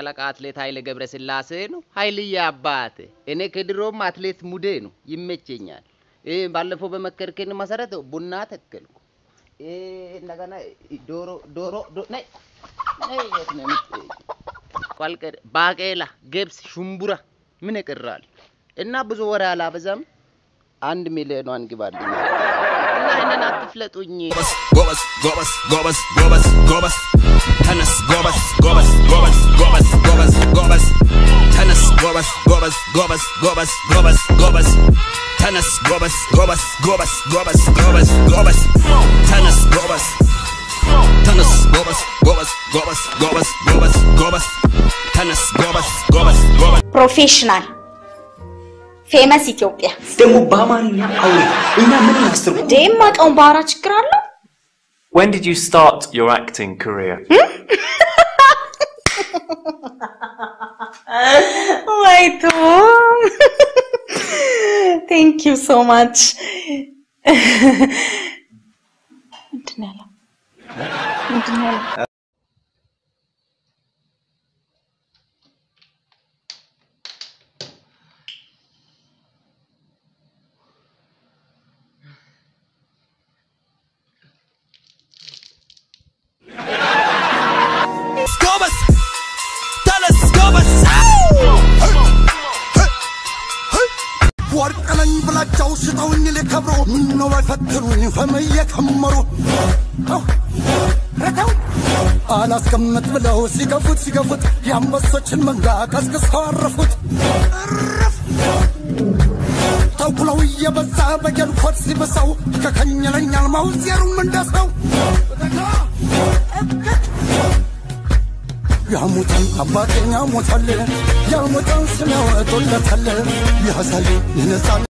ሻለቃ አትሌት ኃይሌ ገብረስላሴ ነው። ኃይልዬ አባት እኔ ከድሮም አትሌት ሙዴ ነው ይመቸኛል። ይህ ባለፈው በመከርከን መሰረት ቡና ተከልኩ። ይህ እንደገና ዶሮ ዶሮ ዶ- ነይ ነይ የት ነው የምትሄጂው? ቋልቀር ባቄላ፣ ገብስ፣ ሽምቡራ ምን ይቀራል? እና ብዙ ወሬ አላበዛም። አንድ ሚሊዮኗን ግባልኝ እና እኔን አትፍለጡኝ። Gobas, gobas, gobas, gobas, gobas. Tennis, gobas, gobas, gobas, gobas, gobas, gobas. Tennis, gobas, gobas, gobas, gobas, gobas, gobas. Tennis, gobas, gobas, gobas, gobas, gobas, gobas. Tennis, gobas. Tennis, gobas, gobas, gobas, gobas, gobas, gobas. Tennis, gobas, gobas, gobas. ፕሮፌሽናል ፌመስ ኢትዮጵያ ደግሞ በአማርኛ አውሪ። እኛ ምን እናስተርጉም? እንዴ የማውቀውን ባህራ ችግር አለው። When did you start your acting career? ወይ ቶም ቴንክ ዩ ሶ ማች። ምንድን ነው ያለው? ምንድን ነው ያለው? Gobas. Tennis, gobas. ወርቅ ነኝ ብላቸው ሽጠውኝ ሊከብሩ ምነው ባይፈትኑኝ ፈመየ ከመሩ ረተው አላስቀምጥ ብለው ሲገፉት ሲገፉት የአንበሶችን መንጋ ቀስቅሰው አረፉት። እርፍ! ተኩለው እየበዛ በጀልኮት ሲብሰው ከከኘለኛል ማውዜሩም እንደሰው ያሙታል አባቴን ያሙታል ያሙታል ስሚያወጡለታል ያሳዩ የነጻ